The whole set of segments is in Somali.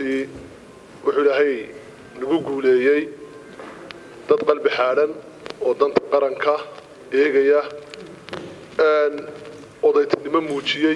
wuxuu ilaahay nagu guuleeyey dad qalbi xaadhan oo danta qaranka eegaya odaytinimo muujiyey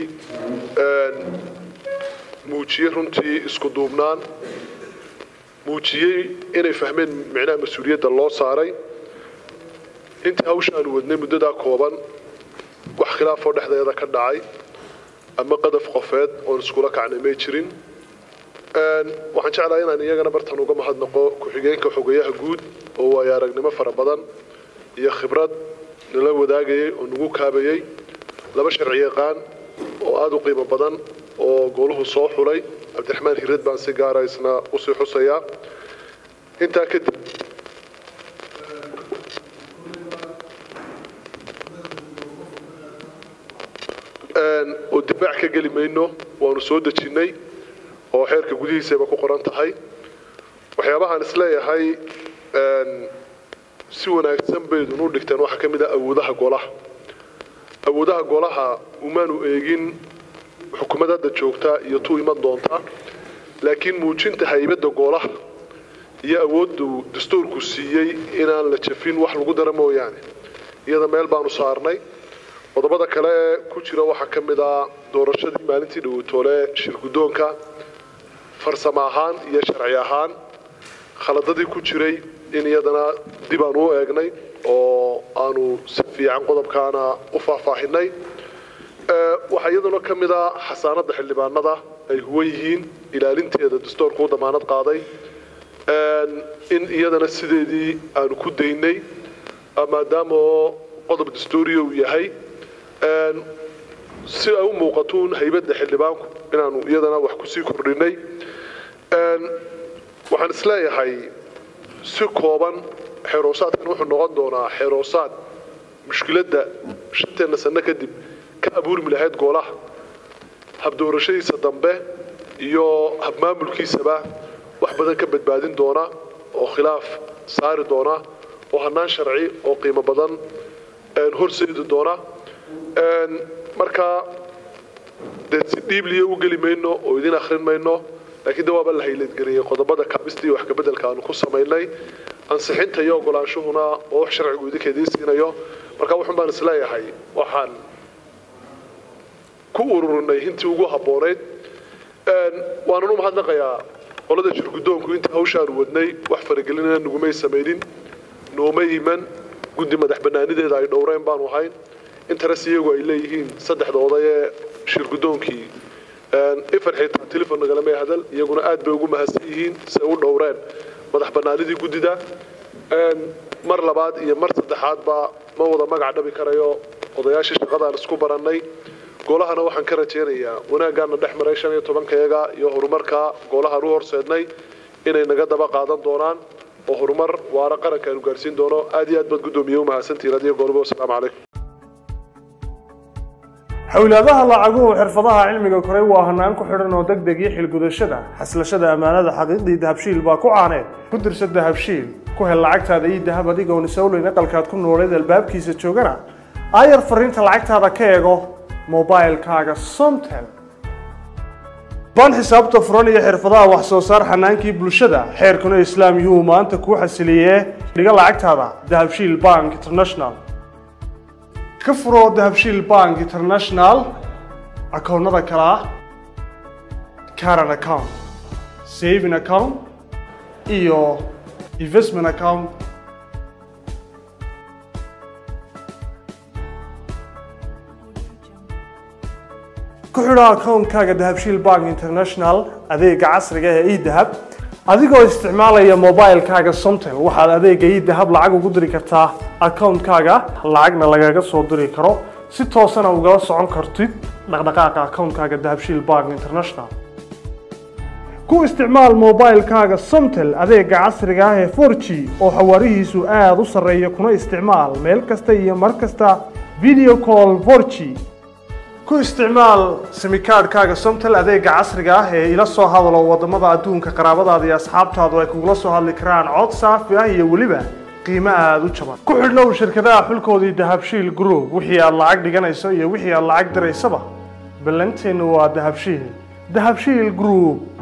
muujiyey runtii isku duubnaan muujiyey inay fahmeen micnaha mas-uuliyadda loo saaray intii hawshaanu wadnay muddadaa kooban wax khilaafoo dhexdeeda ka dhacay ama qadaf qofeed oon iskula kacnay may jirin waxaan jeclahay inaan iyagana bartan uga mahadnaqo ku-xigeenka xogeyaha guud oo waayo aragnimo fara badan iyo khibrad nala wadaagayay oo nagu kaabayey laba sharci yaqaan oo aada u qiimo badan oo gooluhu soo xulay cabdiraxmaan hirad baan si gaara isna usii xusayaa intaa kadib oo difaac ka geli mayno waanu soo dejinnay oo xeerka gudihiisayba ku qoran tahay waxyaabahaan isleeyahay si wanaagsan baydun u dhigteen waxaa ka mid ah awoodaha golaha awoodaha golaha umaanu eegin xukuumad hadda joogta iyo tu iman doonta laakiin muujinta haybadda golaha iyo awooddu dastuurku siiyey inaan la jafin wax lagu dara mooyaane iyada meel baanu saarnay qodobada kale ee ku jira waxaa ka mid ah doorashadii maalintii dhaweytoole shirguddoonka farsamo ahaan iyo sharci ahaan khaladadii ku jiray in iyadana dib aanu u eegnay oo aanu si fiican qodobkaana u faahfaahinay waxaa iyaduna ka mid ah xasaanadda xildhibaanada ay huwan yihiin ilaalinteeda dastuurku u damaanad qaaday in iyadana sideedii aanu ku daynay maadaama oo qodob dastuuriya uu yahay si ay u muuqatuun haybadda xildhibaanku inaanu iyadana wax kusii kordhinay waxaan isleeyahay si kooban xeeroosaadkan wuxuu noqon doonaa xeeroosaad mushkiladda shanteena sano kadib ka abuurmi lahayd goolaha habdoorashadiisa dambe iyo habmaamulkiisaba wax badan ka badbaadin doona oo khilaaf saari doona oo hanaan sharci oo qiimo badan horseedi doona markaa dee si dhiibliya u geli mayno oo idin akhrin mayno laakiin de waaba la hayladgeliyey qodobada kaabista iyo wax kabeddelka aanu ku samaynay ansixinta iyo ogolaanshuhuna oo wax sharcigu idinka idiin siinayo marka wuxun baan isleeyahay waxaan ku ururinay hintii ugu habboonayd waanan u mahadnaqayaa qolada shirguddoonku intii hawshaanu wadnay wax faragelinana nagumay samaynin nooma iman guddi madax bannaanideeda ay dhowreen baanu ahayn interes iyagu ay leeyihiin saddexda oday ee shirguddoonkii ifan xitaa telefon nagalamay hadal iyaguna aad bay ugu mahadsan yihiin si ay u dhowreen madax bannaanidii guddida mar labaad iyo mar saddexaadba ma wada magac dhabi karayo odayaashii shaqadaan isku barannay golahana waxaan ka rajaynayaa wanaaggaana dhex maray shan iyo tobankayaga iyo horumarka golahaan u horseednay inay naga daba qaadan doonaan oo horumar waara qaranka aanu gaarsiin doono aad iyo aad baad guddoomiye u mahadsantihiin adiyo goolba wasalaamu calaykum xowlaadaha lacaguhu xirfadaha cilmiga koray waa hanaan ku xidhan oo deg deg iyo xilgudashada xaslashada ammaanada xaqiiqdii dahabshiil baa ku caaneed ku dirsa dahabshiil ku hel lacagtaada iyo dahab adigoon isowleyn aqalkaad ku nooleed albaabkiisa joogana aayar fariinta lacagtaada ka eego mobilkaaga somtel baan xisaabta furan iyo xirfadaha wax soo saar xanaankii bulshada xeerkuna islaam yuu maanta kuu xasiliyee dhiga lacagtaada dahabshiil bank international ka furo dahabshiil bank international akoonnada kale ah caran account saving account iyo investment account ku xidho akoonkaaga dahabshiil bank international adeega casriga ee edahab adigoo isticmaalaya mobilkaaga somtel waxaad adeega edahab lacag ugu diri kartaa akoonkaaga lacagna lagaga soo diri karo si toosana ugala socon kartid dhaqdhaqaaqa akoonkaaga dahabshiil bank international ku isticmaal mobilkaaga somtel adeega casriga ah ee 4g oo xawaarihiisu aada u sarreeya kuna isticmaal meel kasta iyo mar kasta video call 4g ku isticmaal simikaadhkaaga somtel adeega casriga ah ee ila soo hadalo wadamada adduunka qaraabadaada iyo asxaabtaadu ay kugula soo hadli karaan cod saafi ah iyo weliba qiimo aada u jaban ku xidhnow shirkadaha xulkoodii dahabshiil group wixii aad lacag dhiganayso iyo wixii aad lacag diraysaba ballanteennu waa dahabshiil dahabshiil group